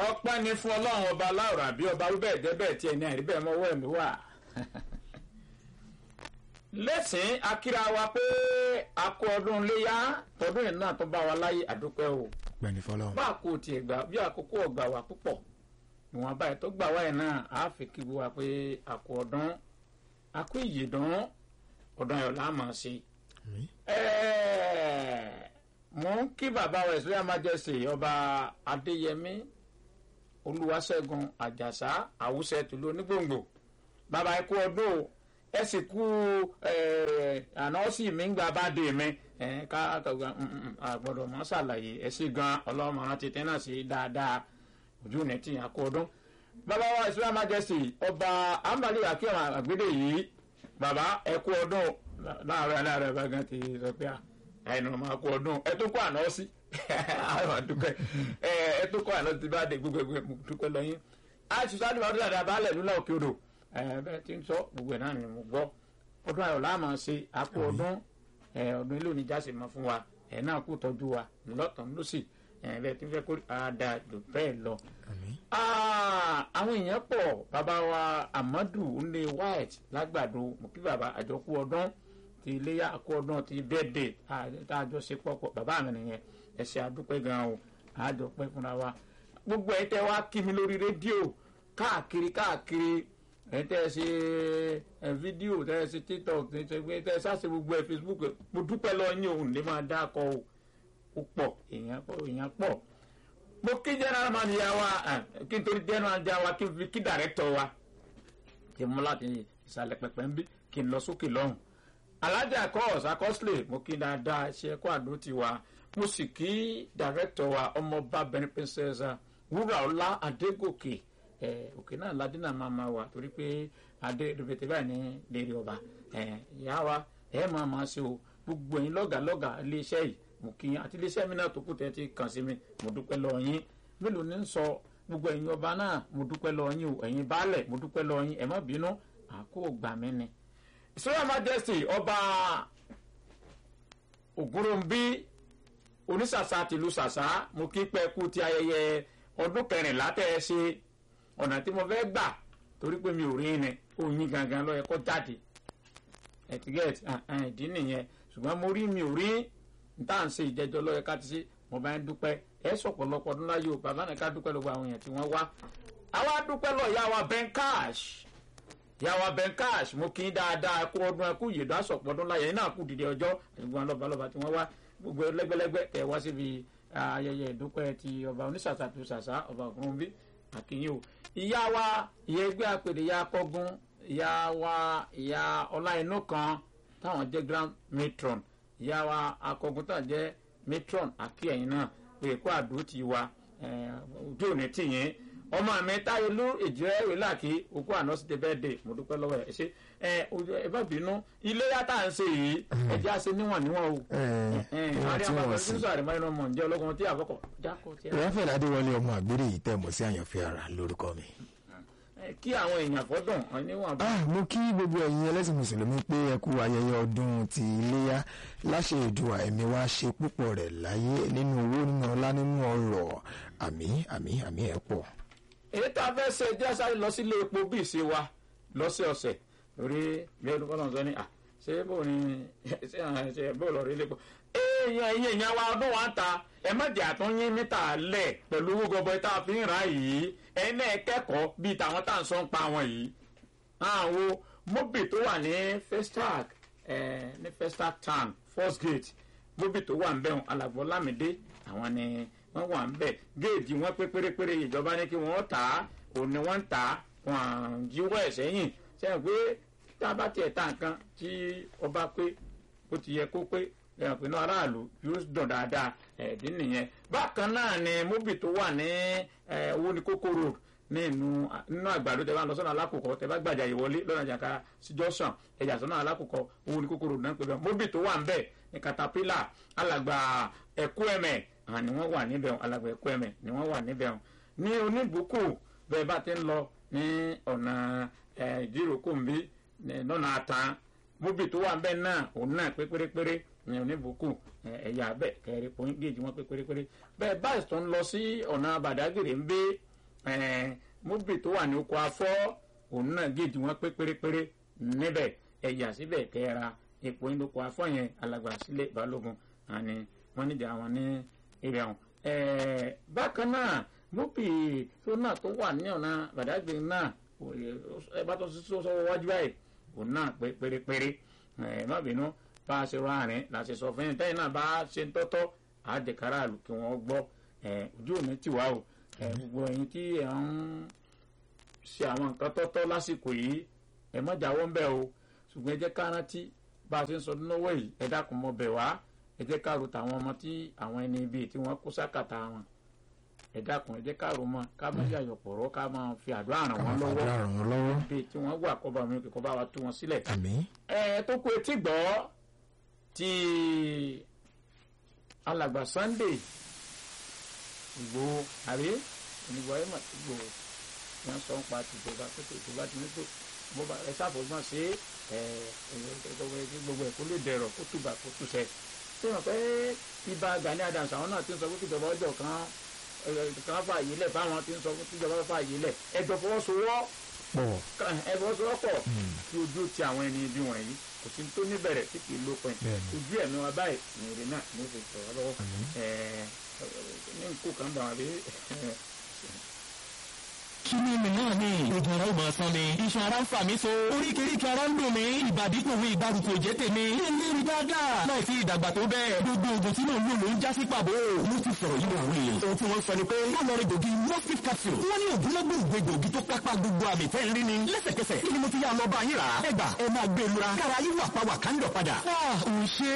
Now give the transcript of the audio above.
ọpẹ́ ni fún ọlọ́run ọba láòrà bí ọba wíbẹ̀ jẹ́bẹ̀ tí ẹni àìrí bẹ́ẹ̀ mọ́wọ́ ẹ̀mí wà. lẹ́sìn akíra wa pé a kó ọdún léyà tọdún yìí náà tó bá wa láyé àdúpẹ́ o. gbẹ̀ni fọlọ́run. bá a kò tiẹ̀ gbà bí àkókò ọgbà wa púpọ̀ ìwọ̀n báyìí tó gbà wáyé náà á fi kí wa pé a kó ọdún a kó ìyèdún ọdún ayọ̀ láàmú sí. Àmín. ẹ̀ẹ́ mo ń kí bàbá wa ìsúlẹ̀ májẹ̀sì ọba adéyẹmí olúwaṣẹ́gun àjàsá àwùsẹ̀ tìlú onígbòǹgbò bàbá ẹ kú ọdún o ẹ sì kú àná sì mí ń gba báde mi ẹ ká kàgbà àgbọ̀dọ̀ mọ́ ṣàlàyé ẹ sì gan ọlọ́mọràn tètè náà sí dáadáa ojú ní tì yàn kú ọdún bàbá wa ìsúlẹ̀ májẹ̀sì ọba amali akéwà àgbédè yìí bàbá ẹ kú ọdún láàárọ̀ aláàárọ̀ bá gan ti sọ pé à àìnà máa kú ọdún ẹ tó kó àná sí àwọn àdúpẹ́ ẹ tó kó àná ti bá dé gbogbo ẹgbẹ́ mo dúpẹ́ lọ́yìn àìsùn àdúrà ọdún àdá baálẹ̀ lúlá òkè odò bẹ́ẹ̀ tí ń sọ gbogbo ẹ̀ náà ni mo gbọ́ ọdún ayọ̀ láàmú ṣe àpò ọdún ọdún ilé oníjà sì mọ fún wa ẹ̀ náà kú tọ́jú wa lọ́tàn lọ́sì bẹ́ẹ̀ tí ń fẹ́ kó àdá jù bẹ́ẹ̀ lọ. Àmín. àwọn èèyàn pọ̀ bàbá wa Amadu nle white lágbàdo mo kí bàbá àjọkú ọdún ti iléyà kó ọdún ti bẹ́ẹ̀dẹ̀ tá a jọ ṣe pọ̀pọ̀ bàbá mi nìyẹn ẹ ṣé àdúpẹ́ gan o àjọ pẹ́ fúnra wa gbogbo ẹ̀ tẹ́ wá kí mi lórí rédíò káàkiri káàkiri ẹ̀ tẹ́ ẹ ṣe ẹ fídíò tẹ́ ẹ ṣe tiktok tẹ́ ẹ ṣe tẹ́ ẹ ṣàṣe gbogbo ẹ̀ facebook mo dúpẹ́ lọ yín òun lè máa dá akọ o ó pọ̀ èèyàn pọ̀ èèyàn pọ̀ mo kí general manager wa kí n torí general manager wa kí n fi kí director wa kí n mú láti ìsàlẹ̀ pẹ̀pẹ̀ ń bí kí n lọ sókè lọ́hùn alájà kọ́ọ̀sì akọ́sílẹ̀ mo kí dáadáa ṣe ẹ̀kọ́ àdó ti wa mo sì kí dàrẹ́tọ̀ wa ọmọọba benin princess wúrà ọlá adégòkè ẹ òkè náà ládínà máa ma wà torí pé adé rẹpẹtẹ báyìí ní lérí ọba ẹ ìyá wa ẹ máa máa ṣe o gbogbo ẹ̀yin lọ́gàlọ́gà iléeṣẹ́ yìí mo kí yín àti iléeṣẹ́ mi náà tó kù tẹ́ ti kàn sí mi mo dúpẹ́ lọ yín mélòó ní sọ gbogbo ẹ̀yin ọba náà mo dúpẹ́ lọ yín o ẹ̀yin baálẹ̀ mo dúpẹ́ lọ yín ẹ má bínú àkó gbà mí ni israel majesty ọba ògúnròmbí onísàsà tìlú sàsà mo kí pẹ́ kú ti ayẹyẹ ọdún kẹrìnlá tẹ́ ẹ ṣe ọ̀nà tí mo fẹ́ gbà torí pé mi ò rí ni oyin gangan ló yẹ kó jáde ẹtìgẹ́t ìdí nìyẹn ṣùgbọ́n mo rí mi ò rí níta à ń ṣe ìjẹ́jọ́ ló yẹ ká ti ṣe mo bá ń dúpẹ́ ẹ sọ̀pọ̀lọpọ̀ ọdún láyé o bàbá náà ká dúpẹ́ lọ́wọ́ àwọn èèyàn tí wọ́n wá àwa dúpẹ́ lọ ìyá wa ben cash yàwá benkash mo kí n dáadáa kú ọdún ẹkú yèdò àsọpọ̀ ọdún láyé náà kú dìde ọjọ́ ìgbọ́n lọ́balọ́ba tí wọ́n wá gbogbo lẹ́gbẹ́lẹ́gbẹ́ tẹ̀ wá síbi ayẹyẹ ìdúpẹ́ ti ọba onísàsà tó sàsà ọba ògúnbí àkínyìn o ìyá wa ìyá ẹgbẹ́ àpèdè ìyá akọ́gun ìyá wa ìyá ọláinú kan táwọn jẹ́ grand matron ìyá wa akọ́gun táwọn jẹ́ matron àkíyẹ̀yìn náà pé kó àdó ti wa ojú òní tìyẹn ọmọ mi táyélú èjìrẹ́ ìwéláàkì òkú àná sí tẹ́bẹ́ dé mo dúpẹ́ lọ́wọ́ ẹ̀ ṣe ẹ ẹ bá bínú ilé yàtà ń ṣe yìí ẹjẹ́ àṣẹ níwọ̀n níwọ̀n o. ìwọ̀n tí wọ́n sì. sísọ àrèmọ́ inú ọmọ ǹjẹ́ ọlọ́gbọ́n tí àkọ́kọ́ jákọ́ tí a. Ráfẹ̀lì Adéwọlé ọmọ àgbèrè yìí tẹ̀ mọ́ sí àyànfẹ́ ara lórúkọ mi. kí àwọn èèyàn fọ́dùn níwọ̀n bá. Ah, mo kí gbogbo ẹ̀yin ẹlẹ́sìn mùsùlùmí pé ẹ kú ayẹyẹ ọdún ti iléyá láṣẹ ìdùà ẹ̀mí wa ṣe púpọ̀ rẹ̀ láyé nínú owó nínú ọlá nínú ọrọ̀ àmì àmì àmì ẹ̀ pọ̀. èyí tá a fẹ́ ṣe jẹ́ sáré lọ sílé epo bí ìṣe wa lọ́sẹ̀ọ̀sẹ̀ lórí bí ẹni kọ́ náà sọ ni à ṣé bó ni ṣé àwọn ṣe bó lọ rí lépo. èèyàn ẹ̀yìn èèyàn wa ọdún wa ń ta ẹ má jẹ́ àtúnyín níta lẹ̀ pẹ̀lú owó gọbọi tá a fi ń ra yìí ẹ̀yin náà kẹ́kọ̀ọ́ bíi tàwọn tá à ń sọ ń pa wọn yìí. àwọn mobi tó wà ní festac ní festac town first gate mobi tó wà ń bẹ̀rùn alàgbọ́ lámìdé àwọn ni wọ́n wà ń bẹ̀ géèjì wọn pé pérépéré ìjọba ní kí wọ́n tà á òun ni wọ́n ń tà á wọn à ń jíwọ́ ẹ̀ sẹ́yìn sẹ́yìn pé tá a bá tiẹ̀ ta nǹkan tí ọba pé ó ti yẹ kó pé ẹ̀yàn pinnu aráàlú yóò dùn dáadáa ẹ̀ẹ́dín nìyẹn bákan náà ni móbì tó wà ní owó ní kókó road nínú nínú àgbàdo tẹ bá ń lọ sọ́nà alákòókò tẹ bá gbàjà ìwọlé lọ́nà jàǹkà síjọ́ sàn ẹ̀jà sọ́nà alákòókò owó ní kókó road náà pé bẹ́ẹ̀ móbì tó wà ń bẹ̀ ní caterpillar alàgbà ẹ̀kú ẹ̀mẹ̀ àwọn ni wọ́n wà níbẹ̀ alàgbà ẹ̀kú ẹ̀mẹ̀ ni wọ́n wà níbẹ̀ ní oníbùkù bẹ́ẹ̀ bá ti ń lọ ní ọ̀nà ìdíròkòmbí lọ́nà àtàn móbì tó wà ń bẹ̀ náà òun náà pé pérépéré ní oníbùkù ẹ̀yà bẹ́ẹ̀ kẹrin point gauge wọn pé pérépéré bẹ́ẹ̀ báyìí tó ń lọ sí ọ̀nà bàdágìrì ń gbé móbì tó wà ní oko afọ́ òun náà géèjì wọn pé pérépéré níbẹ̀ ẹ̀yà síbẹ̀ kẹ́ra epo inú oko afọ́ yẹn alàgbà sílẹ̀ balógun àní wọ́n níjà àwọn ní ibẹ̀ àwọn. bákan náà móbì tó náà tó wà ní ọ̀nà bàdágbé náà ẹ bá tó sọ́wọ́ wájú báyìí òun náà pé pérépéré ẹ má bínú bá a ṣe rọ àárín láti sọ fún yín tẹ́yìn náà bá a ṣe ń tọ́tọ́ àjẹkára àlù kí wọ́n gbọ́ ojú òní tì wá o gbogbo ẹ̀yin tí ẹ̀ ń ṣe àwọn nǹkan tọ́tọ́ lásìkò yìí ẹ má jáwọ́ ń bẹ̀ o ṣùgbọ́n ẹ jẹ́ ká rántí bá a ṣe ń sọ lọ́wọ́ yìí ẹ dákun mọ́ bẹ̀ wá ẹ jẹ́ ká ro tàwọn ọmọ tí àwọn ẹni ibi tí wọ́n kó sákàtà wọn ẹ dákun ẹ jẹ́ ká ro mọ́ ká má yàyọ̀ pọ̀rọ̀ ká máa fi àdúrà ràn wọ́n lọ́wọ́ bí tí wọ́n wà kọ́ bá mi kọ́ bá wa tú wọn sílẹ̀. ẹ tó kú etí gbọ́ ti alàgbà Sunday Ìgbòho àbí onígbà ẹ̀ mà ti gbòho wọ́n sọ ń pa tìjọba pé tìjọba ti ní tó bó bá ẹ ṣàfọ̀gbọ́n sí ẹ ẹ gbogbo ẹ̀ kó lè dẹ̀rọ̀ kó tùbà kó tùṣẹ́ ṣé wọn pé ibà Gani Adams àwọn náà ti ń sọ pé tìjọba ọjọ́ kan kan fà yìí lẹ̀ fáwọn ti ń sọ pé tìjọba fà yìí lẹ̀ ẹjọ́ fọwọ́sowọ́ ẹ fọwọ́sowọ́pọ̀ kí ojú ti àwọn ẹni ibi wọ̀nyí kò sí tó níbẹ̀rẹ̀ tí kì í lópin ojú ẹ̀mí wa báyìí ní èrè náà ní oṣù tó wá lọ́wọ́ ní nkú kan bá wọn bí kí ni mi náà ni oògùn ara ò máa san mi iṣan ara ń fà mí so oríkèéríkèé ara ń dùn mí ìbàdí kò wí ìgbàrúkọ jẹ́ tèmi ní ilé rí dáadáa láì sí ìdàgbà tó bẹ́ẹ̀ gbogbo oògùn tí mò ń lò ló ń já sí pàbó mo ti sọ̀rọ̀ yìí wọ̀n wíì ohun tí wọ́n sọ ni pé wọ́n lọ rí gògì mostif capsule wọ́n ní ògúnlógún ìgbé gògì tó kápá gbogbo àmì tẹ́ ń rí ni lẹ́sẹ̀kẹsẹ̀ kí ni mo ti yá lọ bá yín rà ẹ gbà ẹ máa gbé lura kára yín wà pa wà ká ń lọ padà.